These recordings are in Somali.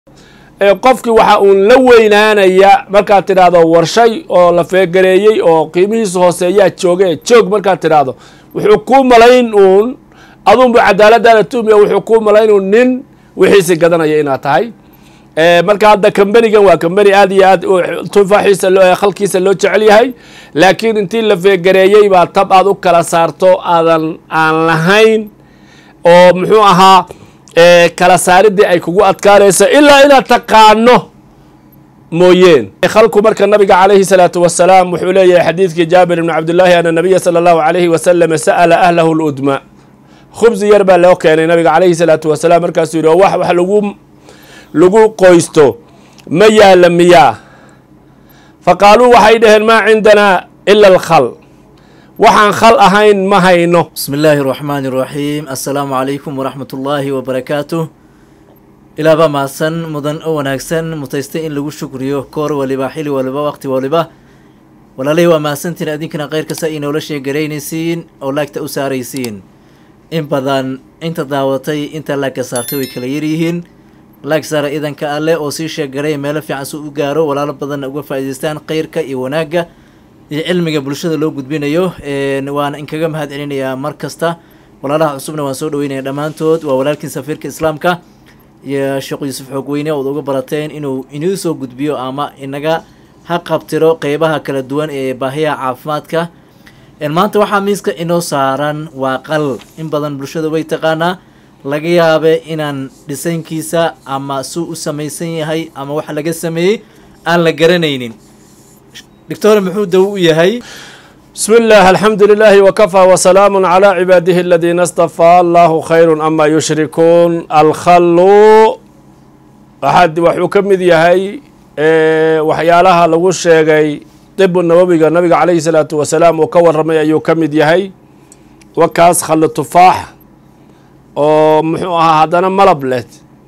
qofkii waxa uun la weynaanaya markaad tidhaahdo warshay oo la feegareeyey oo qiimihiisa hooseeyaa jooge joog markaad tidhaahdo wuxuu kuu malayn uun adunbu cadaaladaada tuumiya wuxuu kuu malayn uun nin wixiisi gadanaya inaad tahay marka hadda kambanigan waa kambani aad iyo aad tufaaxiisa khalkiisa loo jecel yahay laakiin intii la feegareeyey baa tab aad u kala saarto aadan aan lahayn oo muxuu ahaa kala saaridii ay kugu adkaanayso ilaa inaad taqaano mooyeen khalku marka nabiga calayhi salaatu wasalaam wuxuu leeyahay xadiidkii jaabir ibni cabdillaahi ana nabiya sala allahu calayhi wasalam sa'ala ahlahu ludma khubsi yar baa loo keenay nabiga calayhi salaatu wasalaam markaasuu yidhi oo wax wax lagu lagu qoysto ma yaala miyaa fa qaaluu waxay dhaheen maa cindanaa ila alkhal waxaan khal ahayn ma hayno bismi illaahi araxmaani iraxiim assalaamu calaykum waraxmat ullaahi wabarakaatuh ilaaba mahadsan mudan oo wanaagsan mutaystay in lagu shukriyo koor waliba xili waliba waqti waliba walaalay waa mahadsantiin adinkana kheyrkasta ay noola sheegaraynaysiin oo laagta u saaraysiin in badan inta daawatay inta laagka saartay way kala yaryihiin laag saara idanka alleh oo sii sheegaray meelo fiican si u gaaro walaalo badanna uga faa'idaystaan kheyrka iyo wanaagga iyo cilmiga bulshada loo gudbinayo waana inkaga mahad celinayaa mar kasta walaalaha cusubna waan soo dhaweynaya dhammaantood waa walaalkiin safiirka islaamka iyo sheekh yuusuf xoogweyne ood uga barateen inuu inuu soo gudbiyo ama inaga ha qabtiro qeybaha kala duwan ee baahiyaha caafimaadka maanta waxaa miiska inoo saaran waa qal in badan bulshada way taqaanaa laga yaabe inaan dhisaynkiisa ama suu u samaysan yahay ama waxa laga sameeyey aan la garanaynin doctor muxuu dawo u yahay bismi illah alxamdu lilaahi wakafaa wasalaamu calaa cibaadihi aladiina astafaa allahu khayru ama yushrikuun alkhallu waxaad waxuu ka mid yahay waxyaalaha lagu sheegay dibu nabowiga nabiga calayhi salaatu wasalaam uu ka waramay ayuu ka mid yahay wakaas khallu tufaax oo muxuu ahaa haddana malab leh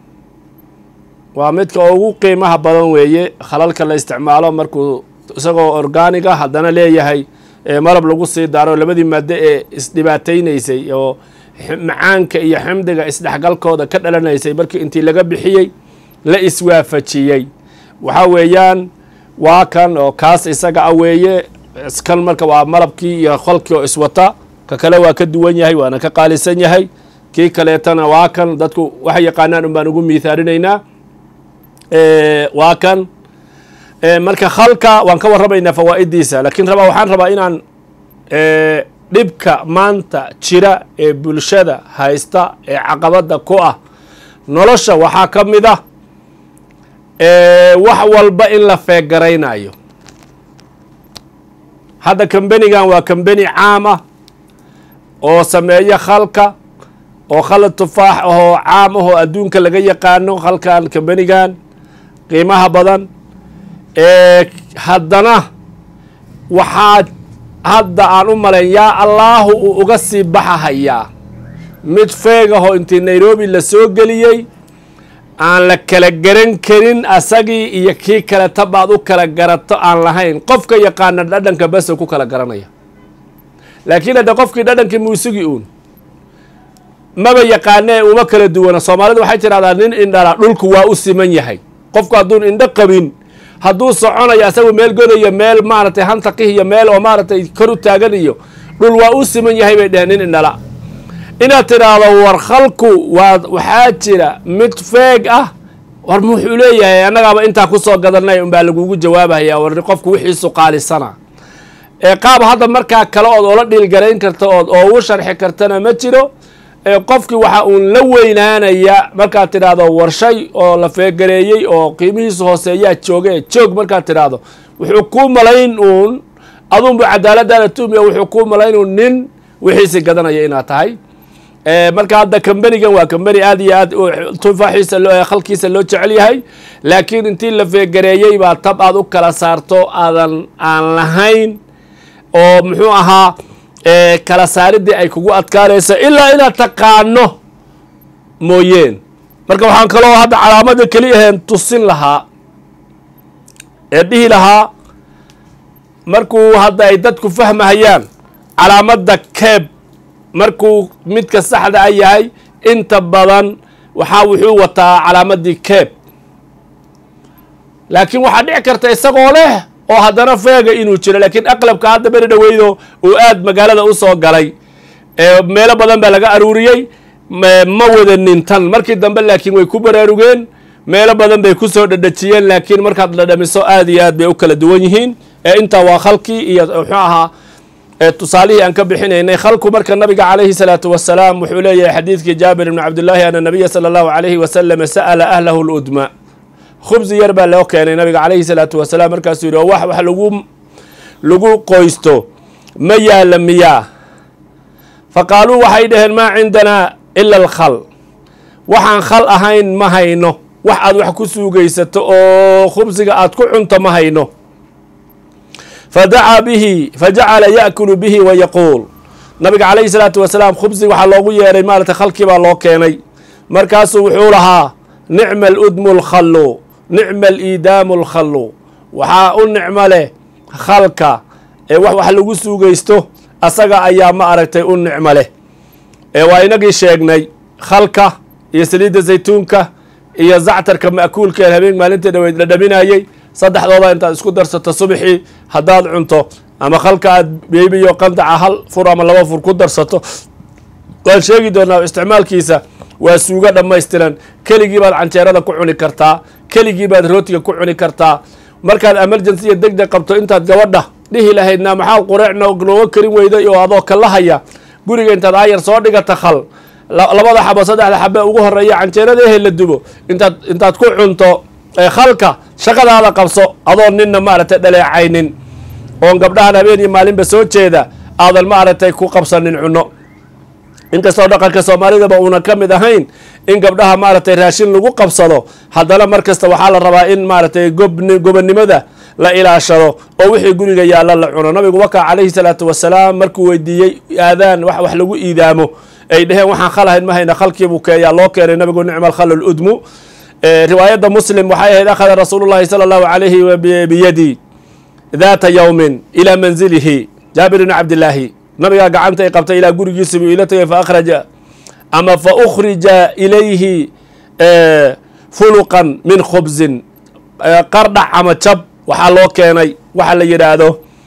waa midka ugu qiimaha badan weeye khalalka la isticmaalo markuu isagoo orgaaniga haddana leeyahay malab lagu sii daaro labadii maado ee isdhibaataynaysay oo macaanka iyo xamdiga isdhexgalkooda ka dhalanaysay markii intii laga bixiyey la iswaafajiyey waxaa weeyaan waa kan oo kaas isaga a weeye kan marka waa malabkii iyo kholkii oo iswata ka kale waa ka duwan yahay waana ka qaalisan yahay kii kaleetana waa kan dadku waxay yaqaanaan un baan ugu miithaalinaynaa waa kan marka khalka waan ka warramaynaa fawaa'idiisa laakiin rabaa waxaan rabaa inaan dhibka maanta jira ee bulshada haysta ee caqabadda ku ah nolosha waxaa ka mid ah wax walba in la feegaraynayo hadda kambenigan waa kambeni caam ah oo sameeya khalka oo khalad tufaax ahoo caam ahoo adduunka laga yaqaano khalkan kambenigan qiimaha badan haddana waxaa hadda aan u malayn yaa allaahu uu uga sii baxahayaa mid feegahoo intii nairobi la soo geliyey aan la kala garan karin asagii iyo kii kale tabaad u kala garato aan lahayn qofka yaqaana dhadhanka basa ku kala garanaya laakiin hadda qofkii dhadhankii muusigii uun maba yaqaanee uma kala duwana soomaalidu waxay tidhahdaa nin indhala dhulku waa u siman yahay qofku hadduun indho qabin hadduu soconayo asagu meel godayo meel maaragtay hantaqih iyo meel oo maaragtay kor u taagan iyo dhul waa u siman yahay bay dheheen nin indhala inaad tidhaahdo war khalku waa waxaa jira mid feeg ah war muxuu leeyahay annagaaba intaa kusoo gadanay unbaa lagugu jawaabaya war qofku wixiisu qaalisana ee qaab hadda markaa kale ood oola dhiilgarayn karta ood oogu sharxi kartana ma jiro qofkii waxa uun la weynaanaya markaad tidhaahdo warshay oo la feegareeyey oo qiimihiisa hooseeyaa jooge joog markaad tidhaahdo wuxuu kuu malayn uun adunbu cadaaladaada tuumiya wuxuu kuu malayn uun nin wixiisi gadanaya inaad tahay marka hadda kambanigan waa kambani aad iyo aad tufaaxiisa khalkiisa loo jecel yahay laakiin intii la feegareeyey baa tab aad u kala saarto aadan aan lahayn oo muxuu ahaa kala saaridii ay kugu adkaanayso ilaa inaad taqaano mooyeen marka waxaan kaloo hadda calaamada keli aheen tusin lahaa ee dhihi lahaa markuu hadda ay dadku fahmahayaan calaamadda keeb markuu midka saxda a yahay inta badan waxaa wuxuu wataa calaamadii keeb laakiin waxaa dhici karta isagoo leh oo haddana feega inuu jiro laakiin aqlabka hadda beri dhaweydo uu aad magaalada u soo galay meelo badan baa laga aruuriyey ma wadanin tan markii dambe laakiin way ku baraarugeen meelo badan bay kusoo dhadhajiyeen laakiin markaad dhadhamiso aad iyo aad bay u kala duwan yihiin ee intaa waa khalkii iyo muxuu ahaa tusaalihii aan ka bixinaynay khalku marka nabiga calayhi salaatu wasalaam wuxuu leeyahay xadiidkii jaabir ibni cabdillaahi ana nabiya sala allahu calayhi wasalam sa'ala ahlahu ludma khubsi yar baa loo keenay nabiga calayhi salaatu wasalaam markaasuu yidhi oo wax wax lagu lagu qoysto ma yaala miyaa fa qaaluu waxay dhaheen maa cindanaa ila alkhal waxaan khal ahayn ma hayno wax aad wax ku suugaysato oo khubsiga aad ku cunto ma hayno fadacaa bihi fajacala yaakulu bihi wa yaquul nabiga calayhi salaatu wasalaam khubsiga waxaa loogu yeeray maarata khalkii baa loo keenay markaasuu wuxuu lahaa nicma aludmu lkhallu nicma aliidaamu lkhallu waxaa u nicmo leh khalka ee wax wax lagu suugaysto asaga ayaa ma aragtay u nicmo leh ee waa inagii sheegnay khalka iyo saliidda zaytuunka iyo zactarka ma'kuulka ee habeen maalintii dhaweyd la dhaminayey saddexdooda intaad isku darsato subxii haddaad cunto ama khalka aad beebiyo qandaca hal fur ama laba fur ku darsato waan sheegi doonaa isticmaalkiisa waa suugo dhammaystiran keligii baad canjeerada ku cuni kartaa keligii baad rootiga ku cuni kartaa markaad emergency iyo deg deg qabto intaad gabadha dhihi lahaydna maxaa qureec nooga karin weyday oo adoo kalahaya guriga intaad aayar soo dhigata khal labada xabo saddexda xabe ugu horeeya canjeerada ehe la dubo intaad intaad ku cunto khalka shaqadaada qabso adoo ninna maaragtay dhaleecaynin oon gabdhahan habeen iyo maalinba soo jeeda aadan maaragtay ku qabsanin cunno inkastoo dhaqanka soomaalidaba uuna ka mid ahayn in gabdhaha maaragtay raashin lagu qabsado haddana mar kasta waxaa la rabaa in maaragtay gobonnimada la ilaashado oo wixii guriga yaalla la cuno nabigu wakaa calayhi salaatu wasalaam markuu weydiiyey aadaan wax wax lagu iidaamo ay dheheen waxaan khalahayn ma hayna khalkiibuu keeyaa loo keenay nabigu nicma alkhal ludmu riwaayadda muslim waxay ahayd akhada rasuulu llahi sala allahu calayhi biyadi daata yowmin ilaa manzilihi jaabir ibni cabdillaahi nabigaa gacanta ay qabtay ilaa gurigiisa buu ila tagay fa akhraja ama fa ukhrija ilayhi fuluqan min khubsin qardhac ama jab waxaa loo keenay waxa la yidhaahdo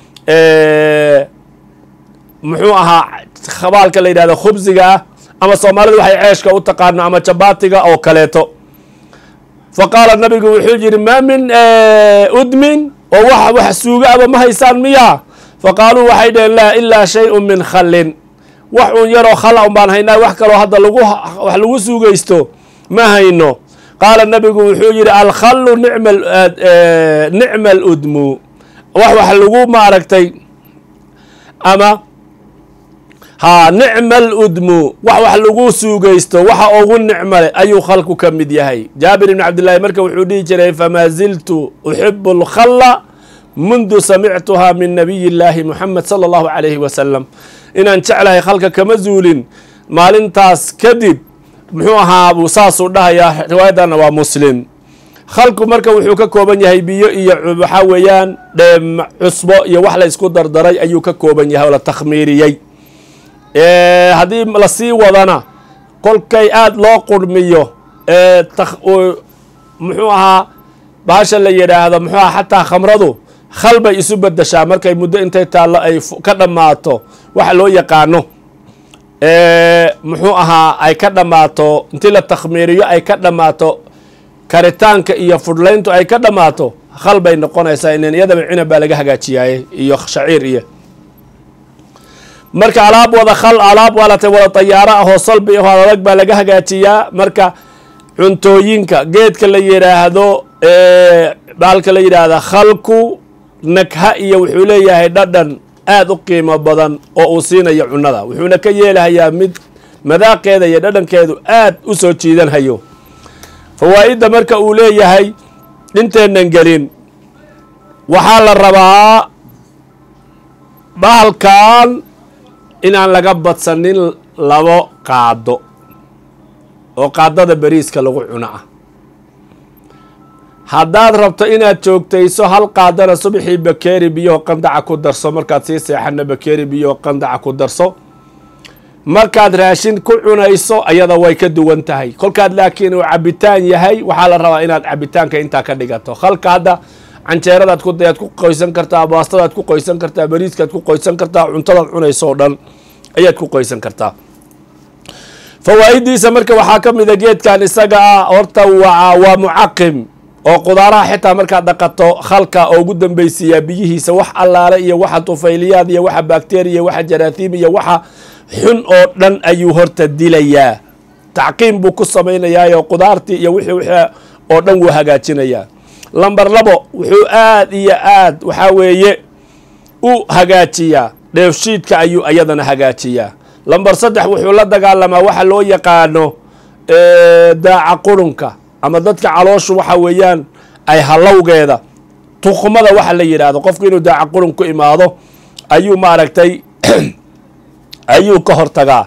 muxuu ahaa khabaalka la yidhahdo khubsiga ah ama soomaalida waxay ceeshka u taqaano ama jabaatiga oo kaleeto fa qaala nabigu wuxuu yidhi maa min udmin oo wax wax suuga aba ma haysaan miyaa fa qaaluu waxay dhaheen laa ilaa shay-un min khallin wax un yaroo khala un baan haynaa wax kaloo hadda lagu wax lagu suugaysto ma hayno qaala nabigu wuxuu yidhi alkhallu nicma nicma aludmu wax wax lagu maaragtay ama haa nicma aludmu wax wax lagu suugaysto waxa ugu nicmo leh ayuu khalku ka mid yahay jaabir ibni cabdillaahi marka wuxuu dhihi jiray famaa ziltu uxibu alkhalla mundu samictuha min nabiyi illaahi muxamed sala allahu calayhi wasalam inaan jeclahay khalka kama zuulin maalintaas kadib muxuu ahaa buu saasuu dhahayaa riwaayadana waa muslim khalku marka wuxuu ka kooban yahay biyo iyo waxaa weeyaan dheem cusbo iyo wax la ysku dardaray ayuu ka kooban yahay oo la takhmiiriyey haddii lasii wadana kolkay aada loo qurmiyo muxuu ahaa baasha la yidhaahdo muxuu aha xataa khamradu khal bay isu bedeshaa markay muddo intay taallo ay ka dhammaato waxa loo yaqaano muxuu ahaa ay ka dhammaato intii la takhmiiriyo ay ka dhammaato karitaanka iyo fudhlayntu ay ka dhammaato khal bay noqonaysaa inen iyadaba cinab baa laga hagaajiyaaye iyo shaciir iyo marka alaab wada khal alaab waalatay wada tayaaro ahoo salbi ahoo adag baa laga hagaajiyaa marka cuntooyinka geedka la yidhaahdo baalka la yidhaahda khalku nagha iyo wuxuu leeyahay dhadhan aada u qiimo badan oo uu siinayo cunnada wuxuuna ka yeelahayaa mid madaaqeeda iyo dhadhankeedu aad u soo jiidanhayo fawaa'idda marka uu leeyahay inteenan gelin waxaa la rabaa bahalkan inaan laga badsanin labo qaado oo qaadada beriiska lagu cuno ah haddaad rabto inaad joogtayso hal qaadana subxii bakeeri biyoho qandaca ku darso markaad sii seexana bakeeri biyoho qandaca ku darso markaad raashin ku cunayso ayada way ka duwan tahay kolkaad laakiin uu cabitaan yahay waxaa la rabaa inaad cabitaanka intaa ka dhigato halka hadda canjeeradaad ku dayaad ku qoysan kartaa baastadaad ku qoysan kartaa bariiskaad ku qoysan kartaa cuntadaad cunayso oo dhan ayaad ku qoysan kartaa fawaa'idiisa marka waxaa ka mida geedkan isaga ah horta waa waa mucaqim oo qudaaraha xitaa markaad dhaqato khalka oo ugu dambaysiiyaa biyihiisa wax allaale iyo waxa tufayliyaad iyo waxa bakteriya waxa jaraathiim iyo waxa xun oo dhan ayuu horta dilayaa tacqiim buu ku samaynayaa qudaartii iyo wixii wixii oo dhan wuu hagaajinayaa lamber labo wuxuu aad iyo aad waxaa weeye u hagaajiyaa dheefshiidka ayuu iyadana hagaajiyaa lamber saddex wuxuu la dagaalamaa waxa loo yaqaano daaca qurunka ama dadka calooshu waxa weeyaan ay halowgeeda tuqmada waxa la yidhaahdo qofku inuu daaca qurun ku imaado ayuu maaragtay ayuu ka hortagaa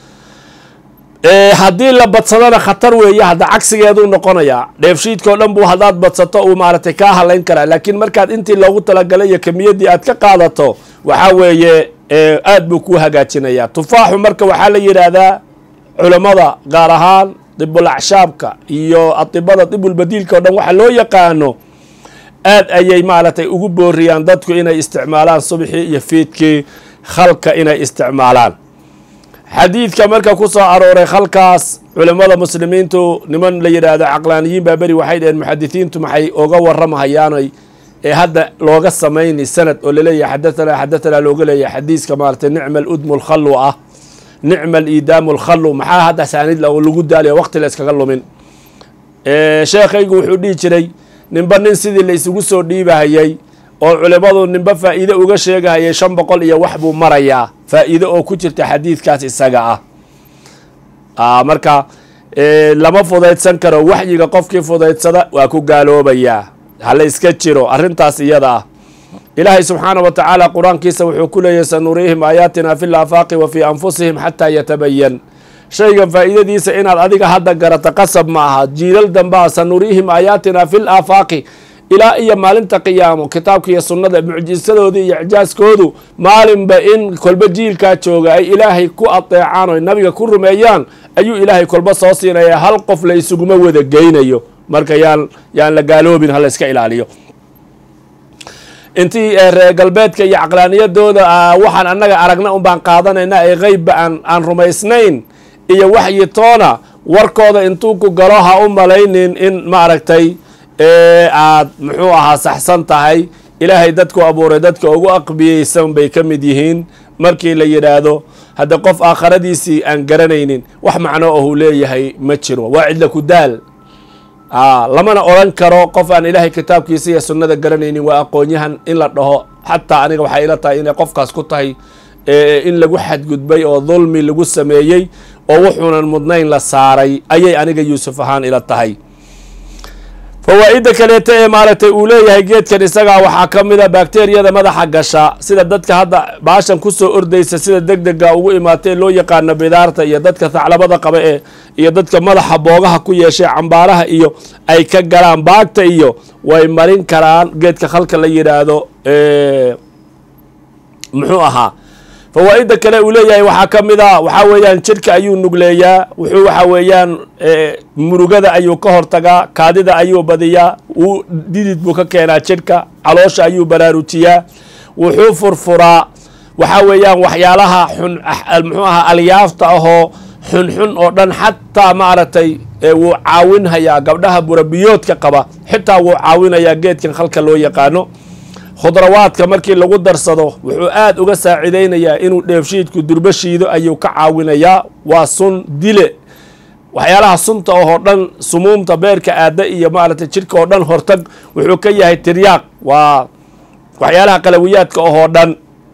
haddii la badsadona khatar weeye hadda cagsigeeduu noqonayaa dheefshiidka oo dhan buu haddaad badsato uu maaragtay kaa halayn karaa laakiin markaad intii loogu talagalay iyo kamiyaddii aad ka qaadato waxaa weeye aad buu kuu hagaajinayaa tufaaxu marka waxaa la yidhaahdaa culammada gaar ahaan dibul acshaabka iyo adibada dibulbadiilka o dhan waxa loo yaqaano aad ayay maaragtay ugu booriyaan dadku inay isticmaalaan subxii iyo fiidkii khalka inay isticmaalaan xadiidka marka ku soo arooray khalkaas culimmada muslimiintu niman la yidhaahdo caqlaaniyiin baa beri waxay dhaheen muxadisiintu maxay oga waramahayaanay ee hadda looga samayni sanad oo laleeyahay xadatanaa xadatanaa looga leeyahay xadiiska maaragtay nicma aludmu lkhallu ah nicma aliidaamu lkhallu maxaa hadda saanid lagu daaliyo waqti la iskaga lumin sheekhaygu wuxuu dhihi jiray ninba nin sidii la isugu soo dhiibahayay oo culimmadu ninba faa'iide uga sheegahayay shan boqol iyo wax buu marayaa faa'iide oo ku jirta xadiidkaas isaga ah marka lama fudaydsan karo waxyiga qofkii fudaydsada waa ku gaaloobayaa hala iska jiro arrintaas iyada ah ilaahay subxaana wa tacaala qur-aankiisa wuxuu ku leeyahy sanuriihim aayaatina fi laafaaqi wa fii anfusihim xataa yatabayan shaygan faa'iidadiisa inaad adiga hadda garato qasab ma aha jiilal dambaa sanuriihim aayaatina fi laafaaqi ilaa iyo maalinta qiyaamo kitaabka iyo sunnada mucjisadoodii iyo icjaaskoodu maalinba in kolba jiilkaa jooga ay ilaahay ku adeecaan oy nabiga ku rumeeyaan ayuu ilaahay kolba soo siinaya hal qof la isuguma wada geynayo marka yaan yaan la gaaloobin hala iska ilaaliyo intii reer galbeedka iyo caqlaaniyadooda waxaan annaga aragna un baan qaadanayna ee qeybba aan aan rumaysnayn iyo waxyi toona warkooda intuu ku galo ha u malaynin in maaragtay aad muxuu ahaa saxsan tahay ilaahay dadku abuuray dadka ugu aqbiyeysan bay ka mid yihiin markii la yidhaahdo hadda qof aakharadiisii aan garanaynin wax macno ahuu leeyahay ma jiro waa cidla ku daal lamana odran karo qof aan ilaahay kitaabkiisa iyo sunnada garanaynin waa aqoonyahan in la dhaho xataa aniga waxay ila tahay inay qofkaas ku tahay in lagu xadgudbay oo dulmi lagu sameeyey oo wuxuunan mudnayn la saaray ayay aniga yuusuf ahaan ila tahay fawaa'idda kaleeta ee maaragtay uu leeyahay geedkan isagaa waxaa ka mid a bakteriyada madaxa gasha sida dadka hadda baashan kusoo ordaysa sida deg dega ugu imaatay loo yaqaano bidaarta iyo dadka thaclabada qaba ee iyo dadka madaxa boogaha ku yeeshay cambaaraha iyo ay ka galaan baagta iyo way marin karaan geedka khalka la yidhaahdo muxuu ahaa fawaa'idda kale uu leeyahay waxaa ka mid a waxaa weeyaan jidhka ayuu nugleeyaa wuxuu waxa weeyaan murugada ayuu ka hortagaa kaadida ayuu badiyaa wuu didid buu ka keenaa jidhka caloosha ayuu baraarujiyaa wuxuu furfuraa waxaa weeyaan waxyaalaha xun muxuu ahaa alyaafta ahoo xunxun oo dhan xataa maaragtay wuu caawinhayaa gabdhaha burabiyoodka qaba xitaa wuu caawinayaa geedkan khalka loo yaqaano khudrawaadka markii lagu darsado wuxuu aad uga saacidaynayaa inuu dheefshiidku durbo shiido ayuu ka caawinayaa waa sun dile waxyaalaha sunta oo dhan sumuumta beerka aada iyo maaragtay jidhka oo dhan hortag wuxuu ka yahay tiryaaq waa waxyaalaha qalawiyaadka oo dhan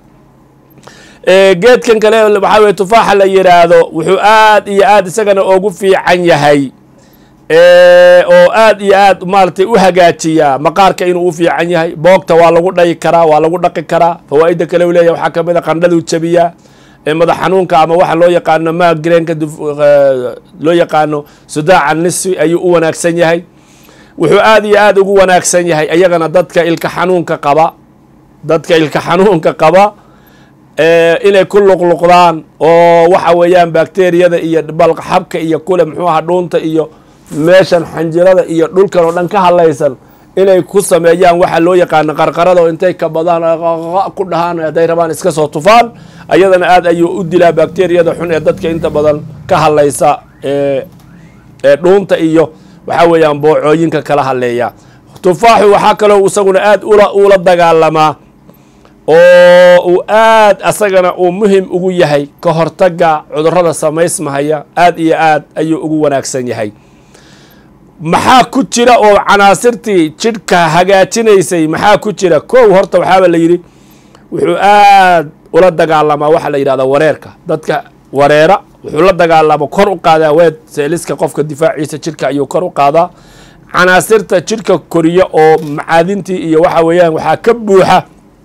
geedkan kale waxaa weye tufaaxa la yidhaahdo wuxuu aad iyo aad isagana ugu fiican yahay oo aad iyo aad maaragtay u hagaajiyaa maqaarka inuu u fiican yahay boogta waa lagu dhayi karaa waa lagu dhaqi karaa fawaa'idda kale u leeyahy waxaa kamid a qandhaduu jabiyaa madax xanuunka ama waxa loo yaqaano magreenka loo yaqaano sudaaca nisfi ayuu u wanaagsan yahay wuxuu aad iyo aad ugu wanaagsan yahay ayagana dadka ilka xanuunka qaba dadka ilka xanuunka qaba inay ku luqluqdaan oo waxa weeyaan bakteriyada iyo balxabka iyo kule muxuu aha dhuunta iyo meeshan xanjirada iyo dhulkan oo dhan ka hadlaysan inay ku sameeyaan waxa loo yaqaano qarqarada oo intay kabadaan ku dhahaan hadday rabaan iska soo tufaan ayadana aad ayuu u dilaa bakteriyada xun ee dadka inta badan ka hadlaysa ee dhuunta iyo waxaa weeyaan boocooyinka kala hadleeya tufaaxu waxaa kaloo isaguna aad ula ula dagaalamaa oo uu aad asagana uu muhim ugu yahay ka hortaga cudurada samaysmahaya aad iyo aad ayuu ugu wanaagsan yahay maxaa ku jira oo canaasirtii jidhka hagaajinaysay maxaa ku jira kow horta waxaaba la yidhi wuxuu aad ula dagaalamaa waxaa la yidhahdaa wareerka dadka wareera wuxuu la dagaalama kor u qaadaa weed seeliska qofka difaaciisa jidhka ayuu kor u qaadaa canaasirta jidhka koriya oo macaadintii iyo waxa weeyaan waxaa ka buuxa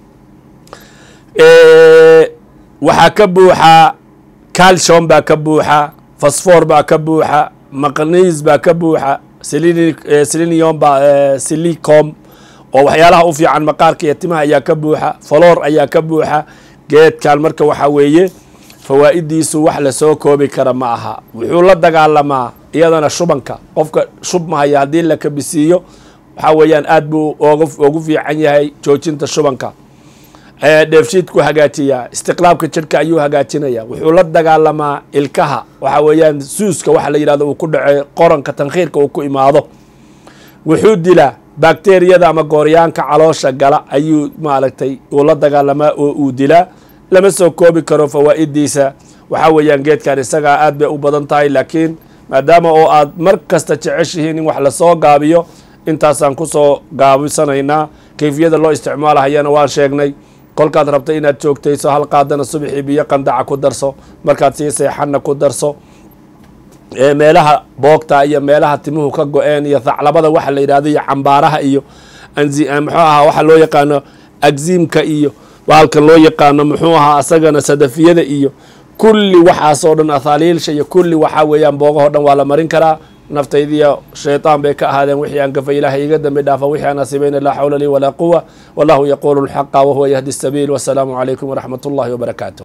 waxaa ka buuxa calcium baa ka buuxa fosfor baa ka buuxa maqniis baa ka buuxa selenium ba silicom oo waxyaalaha u fiican maqaarka iyo timaha ayaa ka buuxa faloor ayaa ka buuxa geedkan marka waxaa weeye fawaa'idiisu wax lasoo koobi kara ma aha wuxuu la dagaalamaa iyadana shubanka qofka shubmahaya haddii la kabisiiyo waxaa weeyaan aad buu ogu fiican yahay joojinta shubanka dheefshiidku hagaajiyaa istiqlaabka jidhka ayuu hagaajinaya wuxuu la dagaalamaa ilkaha waxa weeyaan suuska waxa la yidhahdo uu ku dhace qoranka tankhiirka uu ku imaado wuxuu dilaa bakteriyada ama gooryaanka caloosha gala ayuu maaragtay uu la dagaalamaa oo uu dilaa lama soo koobi karo fawaa'idiisa waxaa weeyaan geedkan isagaa aad bay u badan tahay laakiin maadaama oo aad mar kasta jeceshihiin in wax lasoo gaabiyo intaasaan kusoo gaabisanaynaa kayfiyada loo isticmaalahayana waan sheegnay kolkaad rabta inaad joogtayso hal qaadana subaxii biyo qandaca ku darso markaad sii seexanna ku darso meelaha boogta iyo meelaha timuhu ka go-een iyo thaclabada waxa la yidhahdo iyo cambaaraha iyo muxuu ahaa waxa loo yaqaano agziimka iyo bahalkan loo yaqaano muxuu ahaa asagana sadafiyada iyo kulli waxaasoo dhan athaaliilsha iyo kulli waxaa weeyaan boogahoo dhan waa la marin karaa naftaydiyo shayطaan bay ka ahaadeen wixii aan gafay ilahay iga dambi dhaafa wixii aan asibayna laa xawla lii walaa quwa wallahu yaquulu اlxaqa wahuwa yahdi الsabiil wasalaamu calaykum waraxmat اllahi wbarakaatu